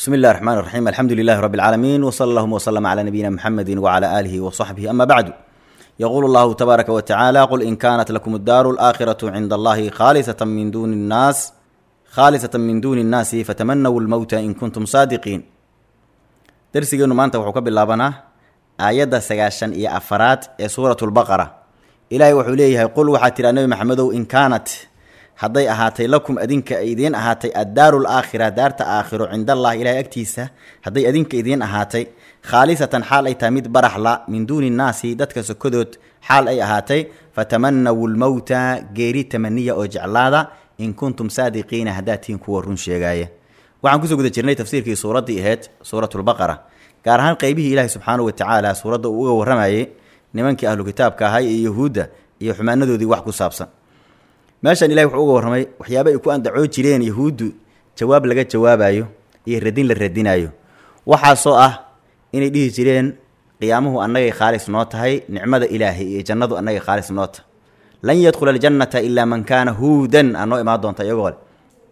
بسم الله الرحمن الرحيم الحمد لله رب العالمين وصلى اللهم وسلم على نبينا محمد وعلى آله وصحبه أما بعد يقول الله تبارك وتعالى قل إن كانت لكم الدار الآخرة عند الله خالصة من دون الناس خالصة من دون الناس فتمنوا الموت إن كنتم صادقين درسيgeenu maanta wuxuu ka bilaabanaa aayadda sagaashan iyo afaraad ee suuratu lbaqara ilaahay wuxuu leeyahay qul waxaa tidhaa nebi maxamedow in kaanat hadday ahaatay lakum adinka idiin ahaatay addaaru laakhira daarta aakhiro cindallahi ilahay agtiisa hadday adinka idiin ahaatay khaalisatan xaal ay tahay mid baraxla min duuni nnaasi dadka sokodood xaal ay ahaatay fatamanawu lmowta geeri tamaniya oo jeclaada in kuntum saadiqiina haddaad tihiin kuwa run sheegaaya waxaan kusoo guda jirnay tafsiirkii suuraddii ahayd suuratulbaqara gaar ahaan qeybihii ilaahi subxaanahu watacaala suuradda uu uga warramayay nimankii ahlu kitaabka ahay iyo yuhuudda iyo xumaanadoodii wax ku saabsan meeshan ilahi wuxuu uga warramay waxyaaba ay ku andacoo jireen yahuuddu jawaab laga jawaabayo iyo radin la radinayo waxaasoo ah inay dhihi jireen qiyaamuhu annagay khaalis noo tahay nicmada ilaahay iyo jannadu annagay khaalis noo tahay lan yadkhula aljannata ilaa man kaana huudan aa noo imaan doonta iyagoo le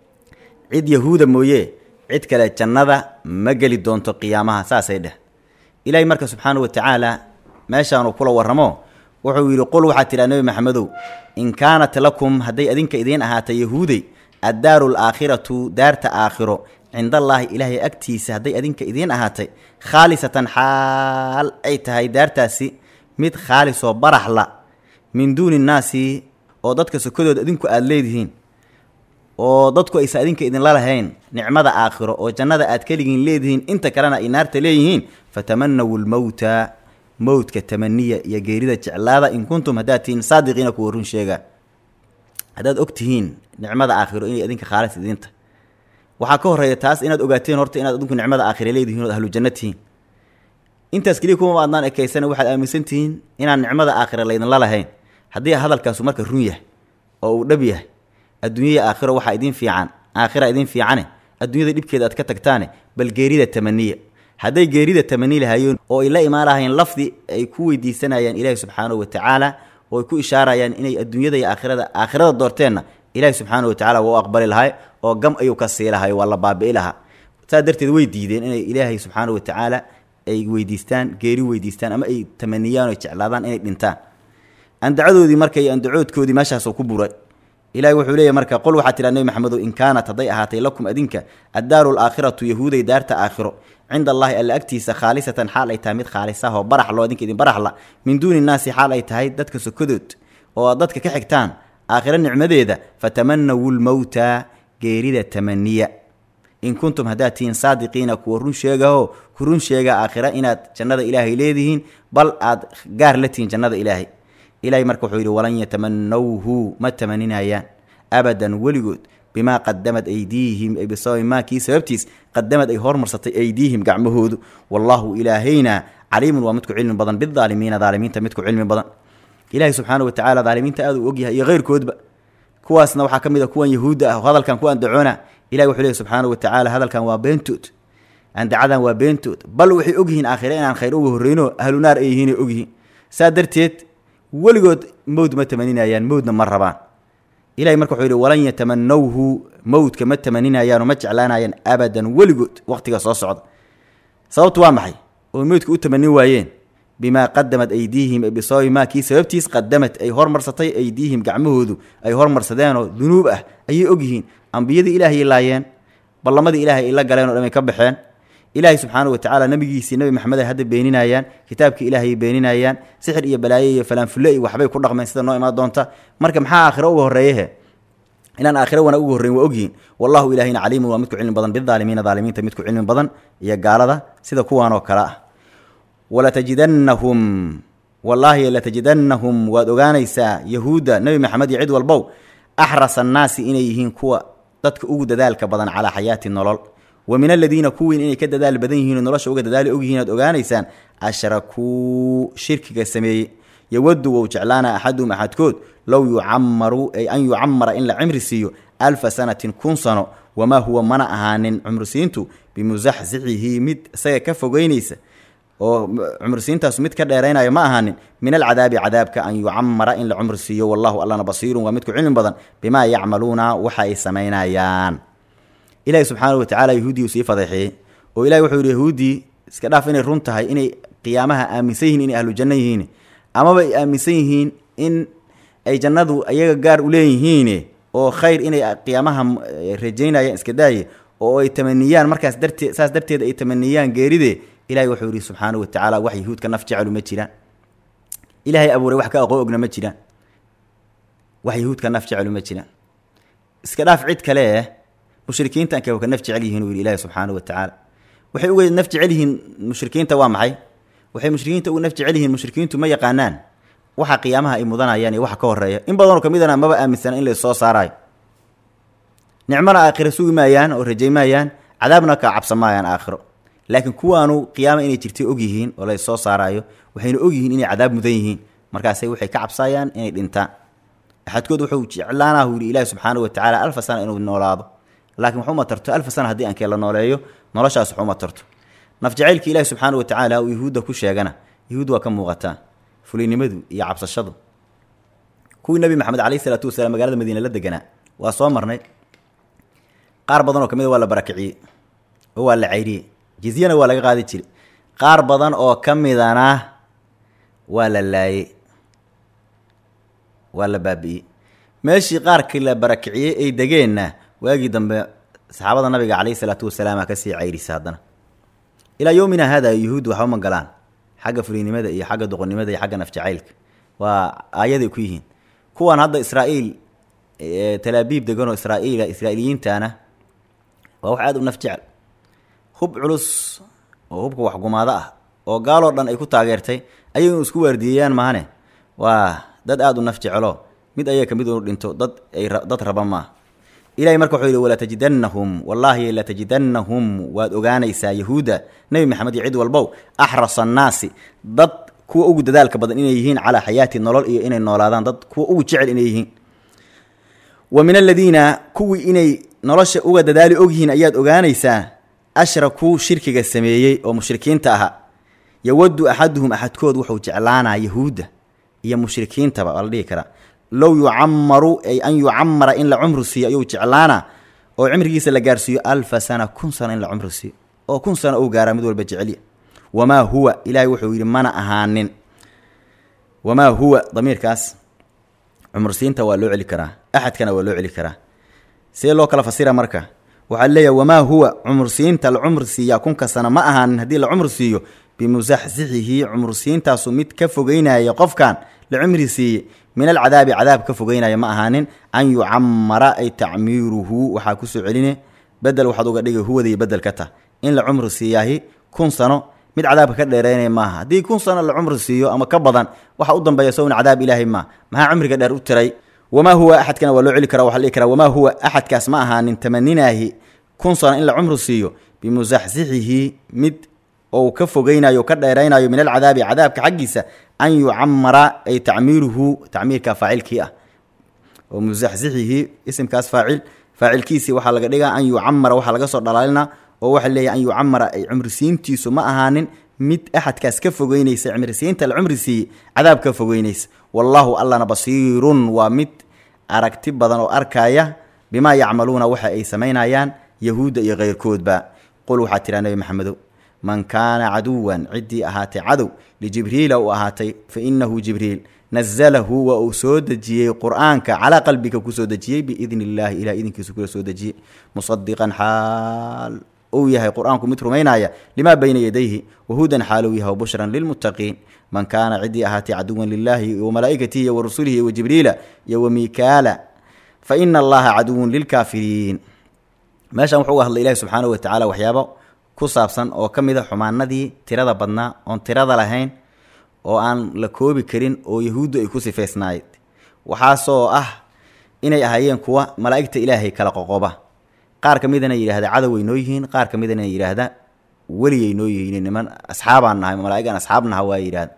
cid yahuuda mooye cid kale jannada ma geli doonto qiyaamaha saasay dheh ilaahay marka subxaanahu watacaala meeshaanuu kula warramo wuxuu yidhi qul waxaad tidhaa nebi maxamedow in kaanat lakum hadday adinka idiin ahaatay yahuudey addaaru alaakhiratu daarta aakhiro cindallaahi ilaahay agtiisa hadday adinka idiin ahaatay khaalisatan xaal ay tahay daartaasi mid khaalisoo baraxla min duuni nnaasi oo dadka sokadood adinku aada leedihiin oo dadku aysan adinka idinla lahayn nicmada aakhiro oo jannada aad keligiin leedihiin inta kalena ay naarta leeyihiin fatamanawu lmowta mowdka tamaniya iyo geerida jeclaada in kuntum haddaad tihiin saadiqiina kuwa run sheega haddaad og tihiin nicmada aakhiro inay adinka khaalis idinta waxaa ka horreeya taas inaad ogaateen horta inaad adinku nicmada aakhira leedihiin ood ahlu janno tihiin intaas keliya kuma adnaan ekaysana waxaad aaminsan tihiin inaan nicmada aakhira laydinla lahayn haddii hadalkaasu marka run yahay oo uu dhab yahay adduunyaya aakhiro waxaa idiin fiican aakhira idiin fiicane adduunyada dhibkeeda aad ka tagtaane bal geerida tamaniya hadday geerida tamani lahaayeen oo ay la imaan lahayeen lafdi ay ku weydiisanayaan ilaahi subxaanahu watacaala oo ay ku ishaarayaan inay adduunyada iyo aakhirada aakhirada doorteenna ilaahi subxaanahu watacala waa u aqbali lahay oo gam ayuu ka sii lahay waa la baabi'i lahaa saas darteed way diideen inay ilaahay subxaanahu watacaala ay weydiistaan geeri weydiistaan ama ay tamaniyaan oo jeclaadaan inay dhintaan andacadoodii marka iyo andacoodkoodii meeshaasoo ku buray ilahi wuxuu leeyahy marka qol waxaa tidhaa nebi maxamedow in kaanat hadday ahaatay lakum adinka addaaru alaakhiratu yahuuday daarta aakhiro cinda allaahi alla agtiisa khaalisatan xaal ay tahay mid khaalisah oo baraxlo adinka idin baraxla min duuni nnaasi xaal ay tahay dadka sokadood oo aad dadka ka xigtaan aakhiro nicmadeeda fatamanawu lmowta geerida tamaniya in kuntum haddaad tihiin saadiqiina kuwa run sheegaho ku run sheega aakhira inaad jannada ilaahay leedihiin bal aad gaar la tihiin jannada ilaahay ilahay marka wuxuu yidhi walan yatamanawhu ma tamaninayaan abadan weligood bimaa qadamad aydiihim ay bisababi maa kii sababtiis qadamad ay hormarsatay aydiihim gacmahoodu wallaahu ilaahayna caliimun waa midku cilmi badan bidaalimiina daalimiinta midku cilmi badan ilaahay subxaana watacaala daalimiinta aad u ogyahay iyo keyrkoodba kuwaasna waxaa ka mid a kuwan yahuudda ah oo hadalkan ku andacoona ilahi wuxuu leehy subxaana watacaala hadalkan waa beentood andacadan waa beentood bal waxay ogyihiin aakhire inaan khayr uga horreyno ahlu naar ay yihiinay ogyihiin saa darteed weligood mowd ma tamaninayaan mowdna ma rabaan ilahay marka wuxuu yidhi walan yatamanawhu mowdka ma tamaninayaanoo ma jeclaanayaan abadan weligood waqtiga soo socda sababtu waa maxay oo mowdka u tamanin waayeen bimaa qadamad aydiihim bisababi maa kii sababtiis qadamad ay hormarsatay aydiihim gacmahoodu ay hormarsadeenoo dunuub ah ayay ogyihiin ambiyadii ilaahayay laayeen ballamadii ilaahay ay la galeen o dhamay ka baxeen ilaahay subxaanahu watacaala nabigiisii nabi maxamed ay hadda beeninayaan kitaabkii ilaahayay beeninayaan sixir iyo balaaye iyo falaanfulle iyo waxbay ku dhaqmeen sida noo imaan doonta marka maxaa aakhiro uga horreeyehe inaan aakhiro wanaag uga horreyn waa ogyihiin wallahu ilaahayna caliimun waa midku cilmi badan bidaalimiina daalimiinta midku cilmi badan iyo gaalada sida kuwaan oo kale ah walatajidannahum wallaahi latajidannahum waad ogaanaysaa yahuudda nebi maxamed iyo cid walbow axras annaasi inay yihiin kuwa dadka ugu dadaalka badan calaa xayaati nolol wa min aladiina kuwiin inay ka dadaal badan yihiin oo nolosha uga dadaali ogyihiin aad ogaanaysaan ashrakuu shirkiga sameeyey yowadu wou jeclaana axaduhum axadkood low yucamaru ay an yucamara in la cimri siiyo alfa sanatin kun sano wamaa huwa mana ahaanin cumrisiintu bimusaxsixihi mid isaga ka fogeynaysa oo cumrisiintaasu mid ka dheeraynayo ma ahaanin min alcadaabi cadaabka an yucamara in la cumri siiyo wallahu allana basiirun waa midku cilmi badan bimaa yacmaluuna waxa ay samaynayaan ilaahi subxaanahu watacaala yahuudiyu sii fadeexeeyey oo ilahi wuxuu yidhi yahuuddii iska dhaaf inay run tahay inay qiyaamaha aaminsan yihiin inay ahlu janno yihiin amaba ay aaminsan yihiin in ay jannadu ayaga gaar u leeyihiin oo khayr inay qiyaamaha rajaynayaan iska daaye oo ay tamaniyaan markaas dartee saas darteed ay tamaniyaan geeride ilahay wuxuu yidhi subxaanahu watacaala wax yahuudka naf jecelu ma jiraan ilaahay abuuray wax ka aqoon ogna ma jiraan wax yahuudka naf jecelu ma jiraan iska dhaaf cid kale eh mushrikiinta anka ka naf jecel yihiin uu yidhi ilaahi subxaanahu watacaala waxay uga naf jecel yihiin mushrikiinta waa maxay waxay mushrikiinta uga naf jecel yihiin mushrikiintu ma yaqaanaan waxa qiyaamaha ay mudanayaan iyo waxa ka horeeya in badanoo kamidana maba aaminsana in lasoo saaraayo nicmona aakhiro sugi maayaan oo rajay maayaan cadaabna ka cabsan maayaan aakhiro laakiin kuwaanu qiyaama inay jirtay og yihiin oo la soo saaraayo waxayna og yihiin inay cadaab mudan yihiin markaasay waxay ka cabsaayaan inay dhintaan axadkood wuxuu jeclaanah u yidhi ilaahi subxaanahu watacaala alfa sana inuu noolaado laakiin waxuma tarto alfa sana haddii aankee la nooleeyo noloshaas waxuma tarto naf jacaylka ilaahi subxaanahu watacaala uu yahuudda ku sheegana yahuud waa ka muuqataa fulinimadu iyo cabsashadu kuwii nabi maxamed caleyhi isalaatu wasalaam magaalada madiine la deganaa waa soo marnay qaar badan oo ka mid a waa la barakiciyey oo waa la cayriyey jizyana waa laga qaadi jiray qaar badan oo ka midana waa la laayey waa la baabi'iyey meeshii qaarkii la barakiciyey ay degeenna waagii dambe saxaabada nabiga caleyhi salaatu wasalaama kasii cayrisa haddana ilaa yowmina hada yuhuud waxba ma galaan xagga fulinimada iyo xagga doqonnimada iyo xagga nafjacaylka waa aayaday ku yihiin kuwan hadda israa'iil talaabiib deganoo israa'iila israa'iiliyiintana waa wax aada u naf jecel hub culus oo hubka waxgumaado ah oo gaaloo dhan ay ku taageertay ayay inu isku waardiyeeyaan maahane waa dad aada u naf jecelo mid ayaga kamid inu dhinto dad ay dad raba maaha ilahay marka wuxuu yidhi walatajidannahum wallaahi latajidannahum waad ogaanaysaa yahuudda nebi maxamed iyo cid walbow axrasa annaasi dad kuwa ugu dadaalka badan inay yihiin calaa xayaati nolol iyo inay noolaadaan dad kuwa ugu jecel inay yihiin wa min aladiina kuwii inay nolosha uga dadaali ogyihiin ayaad ogaanaysaa ashrakuu shirkiga sameeyey oo mushrikiinta ahaa yawaddu axaduhum axadkood wuxuu jeclaanaa yahuudda iyo mushrikiintaba waa la dhihi karaa low yucamaru ay an yucamara in la cumri siiyo ayuu jeclaana oo cimrigiisa la gaarsiiyo alfa sana kun sano in la cumri siiyo oo kun sano uu gaaraa mid walba jecelya wamaa huwa ilaahay wuxuu yidhi mana ahaanin wamaa huwa damiirkaas cumrsiinta waa loo celi karaa axadkana waa loo celi karaa see loo kala fasira marka waxaa leeyahay wamaa huwa cumrsiinta la cumri siiyaa kunka sana ma ahaanin haddii la cumri siiyo bimusaxsixihi cumrsiintaasu mid ka fogeynaya qofkan la cumri siiye min alcadaabi cadaab ka fogeynaya ma ahaanin an yucamara ay tacmiiruhu waxaa kusoo celine bedel waxaad uga dhigay huwadaiyo bedel ka tah in la cumri siiyaahi kun sano mid cadaabka ka dheereynaya maaha haddii kun sano la cumri siiyo ama ka badan waxa u dambeeya sowna cadaab ilaahay maa maxaa cumriga dheer u tiray wamaa huwa axadkana waa loo celi kara waxa la dhihi karaa wamaa huwa axadkaas ma ahaanin tamaninaahi kun sano in la cumri siiyo bimusaxsixihi mid ou ka fogeynayo o ka dheeraynayo min alcadaabi cadaabka xaggiisa an yucamara ay tacmiiruhu tacmiirka faacilkii ah oo musaxsixihi isimkaas faacil faacilkiisii waxaa laga dhigaa an yucamara waxaa laga soo dhalaalina oo waxaa leeyahy an yucamara ay cumrisiintiisu ma ahaanin mid axadkaas ka fogeynaysa cumrisiinta la cumri siiyey cadaab ka fogeynaysa wallaahu allana basiirun waa mid aragti badan oo arkaya bimaa yacmaluuna waxa ay samaynayaan yahuudda iyo keyrkoodba qul waxaa tiraa nebi maxamedow man kaana caduwan ciddii ahaatay cadow lijibriila uu ahaatay fa inahu jibriil nazalahu waa uu soo dejiyey qur-aanka calaa qalbiga kusoo dejiyey biidni illaahi ilah idinkiisu kula soo dejiyey musadiqan xaal uu yahay qur-aanku mid rumaynaya limaa bayna yadayhi wahudan xaal uu yahay bushran lilmuttaqiin man kaana ciddii ahaatay caduwan lilaahi wa malaa'ikatihi iyo wa rusulihi wa jibriila iyo wa miikaala fa ina allaha caduwun lilkaafiriin meeshan wuxuu uga hadlay ilahi subxaanahu watacaala waxyaabo ku saabsan oo ka mid a xumaanadii tirada badnaa oon tirada lahayn oo aan la koobi karin oo yahuuddu ay ku sifaysnaayed waxaasoo ah inay ahaayeen kuwa malaa'igta ilaahay kala qoqoba qaar ka midana yidhahda cadoway noo yihiin qaar ka midana yidhaahda weliyay noo yihiin niman asxaabaan nahay malaa'igan asxaab naha waa yidhahda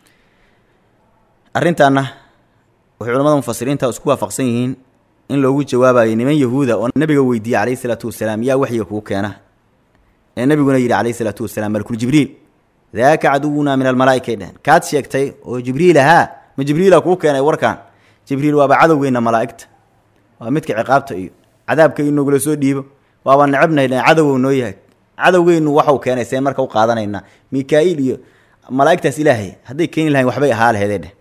arrintaana waxay culamada mufasiriinta isku waafaqsan yihiin in loogu jawaabayo niman yahuuda oo nabiga weydiiyey calayhi salaatu wasalaam yaa waxyiga kuu keena ee nabiguna yidhi calayhi salaatu wasalaam malkul jibriil daaka caduwunaa min almalaa'ika dhehen kaad sheegtay oo jibriil ahaa ma jibriila kuu keenay warkan jibriil waaba cadowgeyna malaa'igta waa midka ciqaabta iyo cadaabka inogula soo dhiibo waaba necabnahay cadowow noo yahay cadowgeynu waxau keenay see marka u qaadanaynaa mika-iil iyo malaa'igtaas ilaahay hadday keeni lahayn waxbay ahaa laheedee dheh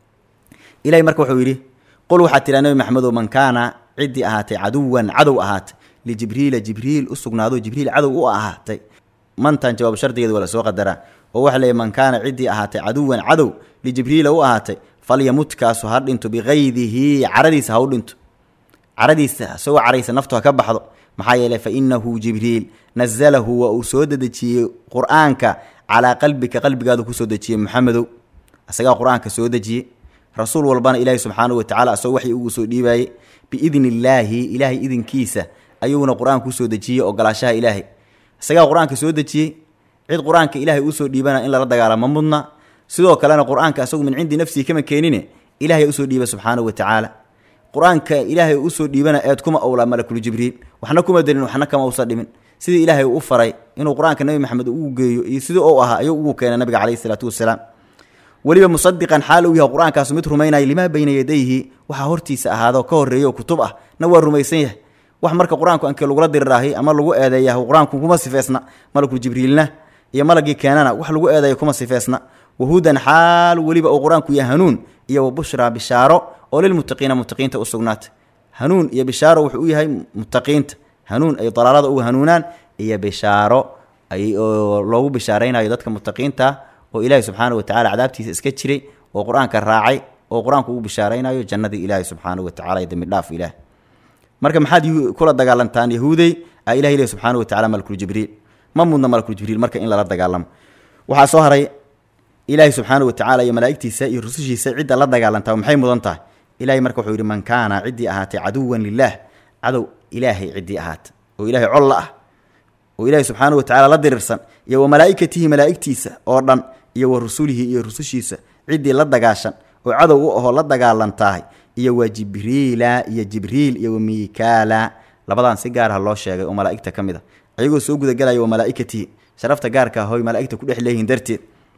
ilahay marka wuxuu yidhi qul waxaad tidhaa nabi maxamedow man kaana ciddii ahaatay caduwan cadow ahaatay lijibriila jibriil u sugnaado jibriil cadow u ahaatay mantan jawaab shardigeeda waa la soo qadaraa oo waxa leeyahy man kaana ciddii ahaatay caduwan cadow lijibriila u ahaatay falyamut kaasu ha dhinto bikaydihi caradiisa ha u dhinto caradiisa isagoo caraysa naftu ha ka baxdo maxaa yeeley fa inahu jibriil nazalahu waa uu soo dedejiyey qur-aanka calaa qalbika qalbigaadu kusoo dejiyey maxamedow isagaa qur-aanka soo dejiyey rasuul walbana ilaahi subxaanahu watacala asagoo waxii ugu soo dhiibaayey biidni illaahi ilaahay idinkiisa ayuuna qur-aanka usoo dejiyey ogolaashaha ilaahay isagaa qur-aanka soo dejiyey cid qur-aanka ilaahay usoo dhiibana in lala dagaalamo mudna sidoo kalena qur-aanka asagu min cindi nafsihi kama keenine ilahay usoo dhiiba subxaanahu watacaala qur-aanka ilaahay usoo dhiibana eed kuma owlaa malakul jibriil waxna kuma darin waxna kama usa dhimin sidii ilaahay u faray inuu qur-aanka nebi maxamed ugu geeyo iyo sidii ou ahaa ayuu ugu keenay nabiga caleyhi isalaatu wasalaam weliba musadiqan xaal uu yahay qur-aankaasu mid rumaynaya limaa bayna yadayhi waxaa hortiisa ahaado ka horreeya oo kutub ah na waa rumaysan yahay wax marka qur-aanku ankee lagula diriraahi ama lagu eedeeya qur-aanku kuma sifeysna malakul jibriilna iyo malagii keenana wax lagu eedeeya kuma sifeysna wahudan xaal weliba uu qur-aanku yahay hanuun iyo wabushraa bishaaro oo lilmuttaqiina muttaqiinta u sugnaatay hanuun iyo bishaaro wuxuu u yahay muttaqiinta hanuun ay dalaalada uga hanuunaan iyo bishaaro ay oo loogu bishaaraynayo dadka muttaqiinta oo ilaahi subxaana watacala cadaabtiisa iska jiray oo qur-aanka raacay oo qur-aanku ugu bishaaraynayo jannadii ilaahi subxaanahu watacala iyo dembi dhaaf ilaah marka maxaad kula dagaalantaan yahuudey a ilahi leh subxaana watacala malakul jibriil ma mudna malakul jibriil marka in lala dagaalamo waxaa soo haray ilaahi subxaana watacala iyo malaa'igtiisa iyo rusushiisa cidda la dagaalantaa maxay mudan tahay ilahay marka wuxuu yidhi man kaana ciddii ahaatay caduwan lilaah cadow ilaahay ciddii ahaata oo ilaahay colla ah oo ilaahay subxaana watacala la dirirsan iyo wa malaa'ikatihi malaa'igtiisa oo dhan iyo wa rusulihi iyo rusushiisa ciddii la dagaashan oo cadow u ahoo la dagaalantahay iyo wa jibriila iyo jibriil iyo wa miikaala labadan si gaarha loo sheegay oo malaa'igta ka mid a ayagoo soo gudagelaya wa malaa'ikatihi sharafta gaarka ahoy malaa'igta ku dhex leeyihiin darteed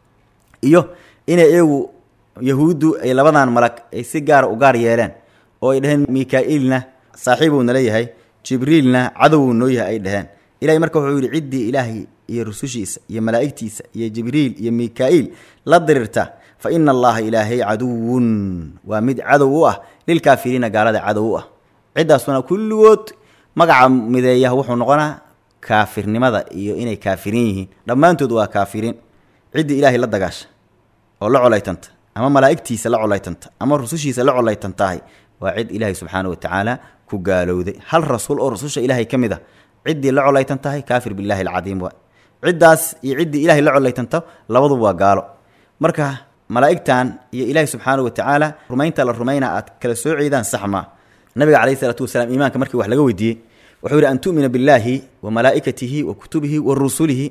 iyo inay iyagu yahuuddu ay labadan malag ay si gaara u gaar yeeleen oo ay dhaheen mika-iilna saaxiibuu nala yahay jibriilna cadowuu noo yahay ay dhaheen ilahay marka wuxuu yidhi ciddii ilaahay iyo rusushiisa iyo malaa'igtiisa iyo jibriil iyo mika-iil la dirirta fa ina allaha ilaahay caduwun waa mid cadow u ah lilkaafiriina gaalada cadow u ah ciddaasuna kulligood magaca mideeya wuxuu noqonaa kaafirnimada iyo inay kaafiriin yihiin dhammaantood waa kaafiriin ciddii ilaahay la dagaasha oo la colaytanta ama malaa'igtiisa la colaytanta ama rusushiisa la colaytantahay waa cid ilaahay subxaana watacaala ku gaalowday hal rasuul oo rususha ilaahay ka mid a ciddii la colaytan tahay kaafir billahi alcadiim waa ciddaas iyo ciddii ilahay la colaytanto labaduba waa gaalo marka malaa'igtan iyo ilaahay subxaana watacaala rumaynta la rumayna aad kala soo ceedaan sax maa nabiga calayhi isalaatu wasalaam iimaanka markii wax laga weydiiyey wuxuu yidhi an tu'mina billaahi wa malaa'ikatihi wa kutubihi wa rusulihi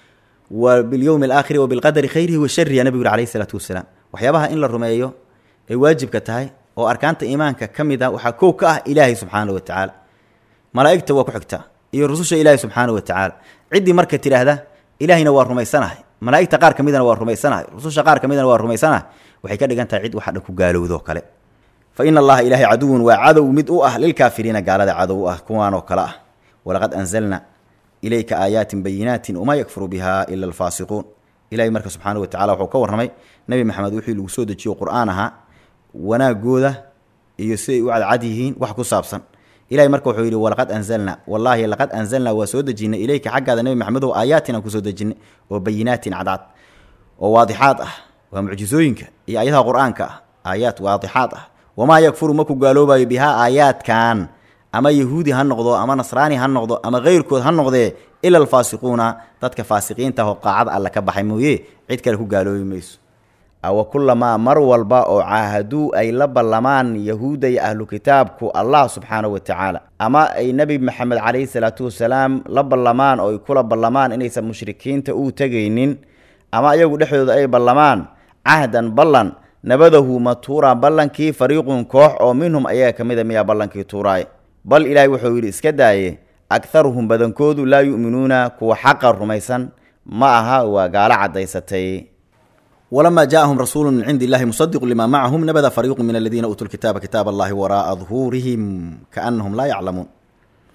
wa bilyowmi alaakhiri wa bilqadari khayrihi wa sharihi ya nabigu yuri alayhi isalaatu wasalaam waxyaabaha in la rumeeyo ay waajibka tahay oo arkaanta iimaanka ka mid a waxaa kow ka ah ilaahay subxaana wa tacaala malaa'igta waa ku xigtaa iyo rususha ilaahay subxaana wa tacaala ciddii marka tidhaahda ilaahayna waa rumaysanahay malaa'igta qaar ka midana waa rumaysanahay rususha qaar ka midana waa rumaysanahay waxay ka dhigan tahay cid waxa dhan ku gaalowdo kale fa ina allaha ilaahay caduwun waa cadow mid u ah lilkaafiriina gaalada cadow u ah kuwaan oo kale ah walaqad anzalna ilayka aayaatin bayinaatin wamaa yakfuru biha ila alfaasiquun ilahay marka subxaana wa tacala wuxuu ka warramay nebi maxamed wixii lagu soo dejiyo qur-aan ahaa wanaagooda iyo siday u cadcad yihiin wax ku saabsan ilahay marka wuxuu yidhi walaqad anzalna wallaahi laqad anzalnaa waa soo dejinay ilayka xaggaada nebi maxamedow aayaatin aan kusoo dejinay oo bayinaatin cadcad oo waadixaad ah waa mucjisooyinka iyo ayadaha qur-aanka ah aayaad waadixaad ah wamaa yakfuru ma ku gaaloobayo bihaa aayaadkan ama yahuudi ha noqdo ama nasraani ha noqdo ama keyrkood ha noqdee ila alfaasiquuna dadka faasiqiinta oo qaacada alle ka baxay mooye cid kale ku gaaloobi mayso awa kulamaa mar walba oo caahaduu ay la ballamaan yahuudda iyo ahlu kitaabku allah subxaana wa tacaala ama ay nebi maxamed calayhi salaatu wasalaam la ballamaan oo ay kula ballamaan inaysan mushrikiinta uu tegaynin ama iyagu dhexdooda ay ballamaan cahdan ballan nabadahu ma tuuraa ballankii fariiqun koox oo minhum ayaga ka mida miyaa ballankii tuuraaye bal ilaahay wuxuu yidhi iska daaye akharuhum badankoodu laa yu'minuuna kuwa xaqa rumaysan ma aha waa gaalo caddaysatay walamaa jaaahum rasuulu min cindi illahi musadiqu lima macahum nabada fariiqu min aladiina uutuu lkitaaba kitaab allahi waraa'a duhuurihim kaanahum laa yaclamuun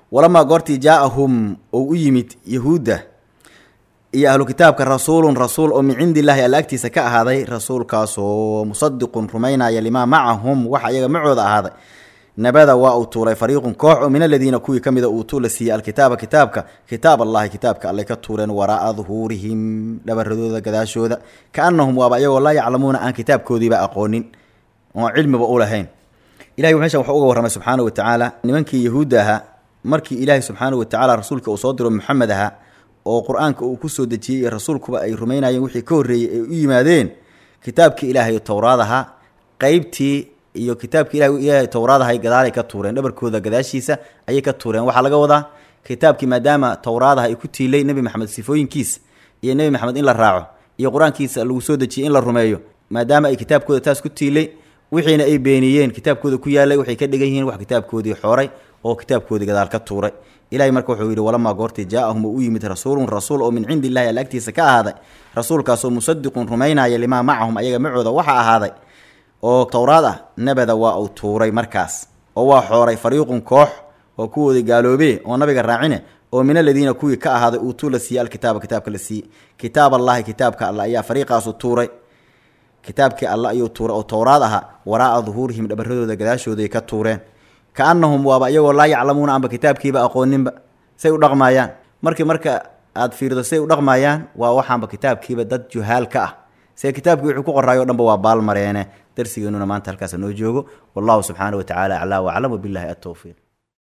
walamaa goortii jaa-ahum ou u yimid yahuudda iyo ahlu kitaabka rasuulun rasuul oo min cindi illaahi alla agtiisa ka ahaaday rasuulkaasoo musadiqun rumaynaya limaa macahum waxa iyaga macooda ahaaday nabada waa uu tuuray fariiqun koox oo min aladiina kuwii ka mida uutuu la siiyey alkitaaba kitaabka kitaab allahi kitaabka allay ka tuureen waraa'a duhuurihim dhabaradooda gadaashooda kaanahum waaba iyagoo laa yaclamuuna aan kitaabkoodiiba aqoonin oon cilmiba u lahayn ilahay meeshan wuxuu uga warramay subxaana wa tacaala nimankii yahuudda ahaa markii ilaahay subxaana wa tacaala rasuulka uu soo diro maxamed ahaa oo qur-aanka uu ku soo dejiyey iyo rasuulkuba ay rumaynayeen wixii ka horreeyey ay u yimaadeen kitaabkii ilaahay towraad ahaa qeybtii iyo kitaabkii ilahay ilaahay towraad ahay gadaalay ka tuureen dhabarkooda gadaashiisa ayay ka tuureen waxaa laga wadaa kitaabkii maadaama towraadaha ay ku tiilay nebi maxamed sifooyinkiisa iyo nebi maxamed in la raaco iyo qur-aankiisa lagu soo dejiyey in la rumeeyo maadaama ay kitaabkooda taas ku tiilay wixiina ay beeniyeen kitaabkooda ku yaalay waxay ka dhigan yihiin wax kitaabkoodii xooray oo kitaabkoodii gadaal ka tuuray ilahay marka wuxuu yidhi walamaa goortii jaa-ahum oo u yimid rasuulun rasuul oo min cindi illahi alla agtiisa ka ahaaday rasuulkaasoo musadiqun rumaynaya limaa macahum ayaga macooda waxa ahaaday oo towraad ah nabada waa uu tuuray markaas oo waa xooray fariiqun koox oo kuwoodii gaaloobee oo nabiga raacine oo min aladiina kuwii ka ahaaday uutuu la siiyey alkitaaba kitaabka la siiyey kitaab allahi kitaabka alla ayaa fariiqaasu tuuray kitaabkii alla ayuu tuuray oo towraad ahaa waraa'a duhuurihim dhabaradooda gadaashooday ka tuureen kaanahum waaba iyagoo laa yaclamuuna amba kitaabkiiba aqooninba say u dhaqmaayaan markii marka aad fiirdo say u dhaqmaayaan waa waxaanba kitaabkiiba dad juhaal ka ah see kitaabkii wuxuu ku qoraayo o dhanba waa baalmareene darsigeenuna maanta halkaas noo joogo wallahu subxaana wa tacaala aclaa waclam wabillahi atowfiiq